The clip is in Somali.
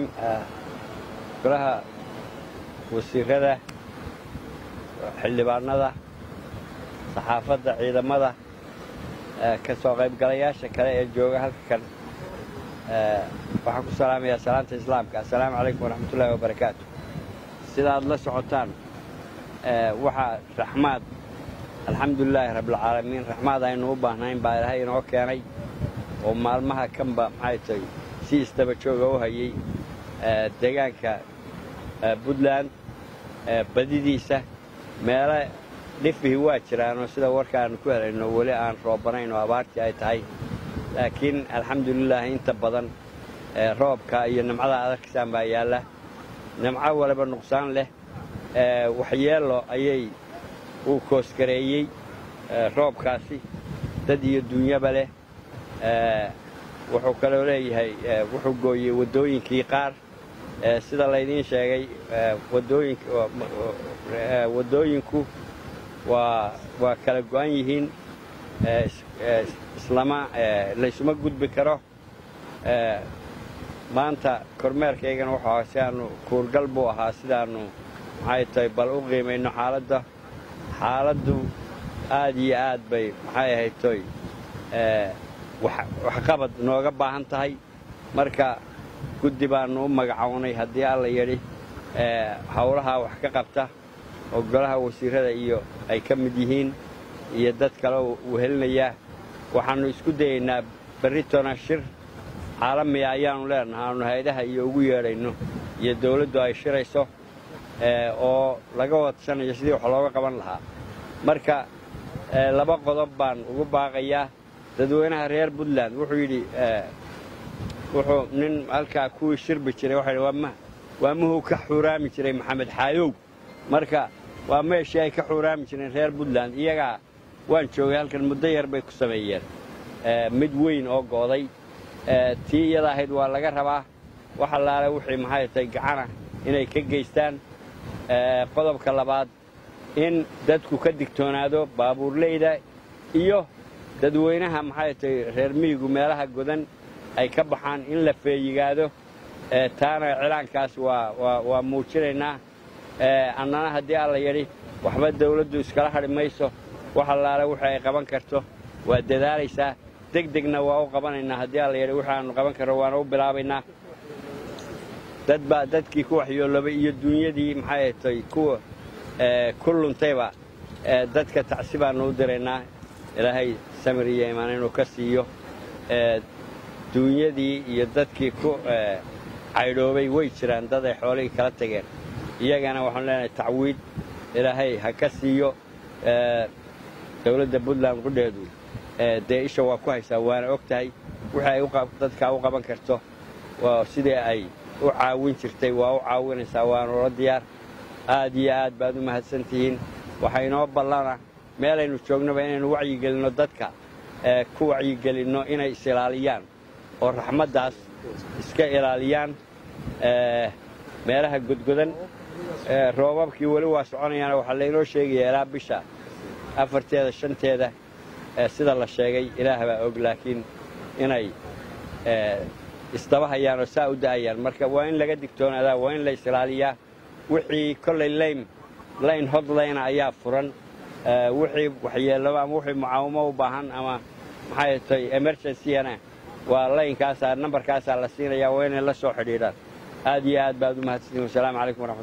raxiim golaha wasiirada xildhibaanada saxaafadda ciidamada ka soo qaybgalayaasha kale ee jooga halka kan waxaan ku salaamayaa salaanta islaamka assalaamu calaykum waraxmatullaahi wabarakaatu sidaad la socotaan waxaa raxmaad alxamdulilaahi rabbilcaalamiin raxmaad aynu u baahnayn baa ilaahay inoo keenay oo maalmaha kanba maxay tahay si istaba jooga u hayay deegaanka puntland badidiisa meelo dhifihii waa jiraanoo sida warka aanu ku helayno weli aan roobanayn oo abaartii ay tahay laakiin alxamdulilaahi inta badan roobka iyo nimcada adarkasaan baa yaalla nimco waliba nuqsaan leh waxyeello ayay uu koosgareeyey roobkaasi dad iyo duunyaba leh wuxuu kaloo leeyahay wuxuu gooyey waddooyinkii qaar sida laydiin sheegay waddooyinku waa waa kala go'an yihiin islama laysuma gudbi karo maanta kormeerkaygana wuxuu ahaa si aanu kuurgal buu ahaa sidaannu maxay tahay bal u qiimayno xaaladda xaaladdu aad iyo aad bay maxay ahayd toy waxqabad nooga baahan tahay marka guddi baannu u magacownay haddii alla yidhi howlahaa wax ka qabta oo golaha wasiirrada iyo ay ka mid yihiin iyo dad kale uu helinayaa waxaannu isku dayaynaa berritona shir caalamiya ayaannu leenaha aanu hay-adaha iyo ugu yeedhayno iyo dawladdu ay shirayso oo laga wadsanayo sidii wax looga qaban lahaa marka laba qodob baan ugu baaqayaa dadweynaha reer puntland wuxuu yidhi wuxuu nin halkaa kuwii shirbi jiray waxa yidhi waa muhuu ka xuuraami jiray maxamed xaayow marka waa meeshii ay ka xuuraami jireen reer puntland iyagaa waan joogay halkan muddo yar bay ku sameeyeen mid weyn oo go'day tii iyada ahayd waa laga rabaa wax allaale wixii maxay tahay gacana inay ka geystaan qodobka labaad in dadku ka digtoonaado baabuurleyda iyo dadweynaha maxay tahay reer miyigu meelaha godan ay ka baxaan in la feeyigaado taana cilaankaas waa muujinaynaa annana haddii alla yidhi waxba dawladdu iskala hadhi mayso wax allaale wixii ay qaban karto waa dadaalaysaa deg degna waa u qabanaynaa haddii alla yidhi wixii aanu qaban karno waana u bilaabaynaa dadbaa dadkii ku waxyoolobay iyo duunyadii maxay tahay kuwa ku luntayba dadka tacsi baannu u diraynaa ilaahay samir iyo imaan inuu ka siiyo duunyadii iyo dadkii ku caydhoobay way jiraan dad ay xoolihii kala tageen iyagana waxaanu leenahay tacwiid ilaahay ha ka siiyo dawladda puntland qudheedu dee isha waa ku haysaa waana og tahay wixii ay dadkaa u qaban karto sidii ay u caawin jirtay waa u caawinaysaa waanula diyaar aad iyo aad baad u mahadsan tihiin waxaa inoo ballana meelaynu joognaba inaynu wacyigelinno dadka ku wacyigelinno inay is-ilaaliyaan oo raxmaddaas iska ilaaliyaan meelaha godgodan roobabkii weli waa soconayaana waxaa laynoo sheegayaa ilaa bisha afarteeda shanteeda sida la sheegay ilaah baa og laakiin inay isdaba oo saa u da'ayaan marka waa in laga digtoonaadaa waa in la isilaaliyaa wixii kollay layn layn hodlayna ayaa furan wixii waxyeelloba ama wixii mucaawamo u baahan ama maxay tahay emergencygana waa laynkaasaa nambarkaasaa la siinayaa waa inay la soo xidhiidhaan aad iyo aad baad u mahadsantihin wasalaamu calaykum waraxmat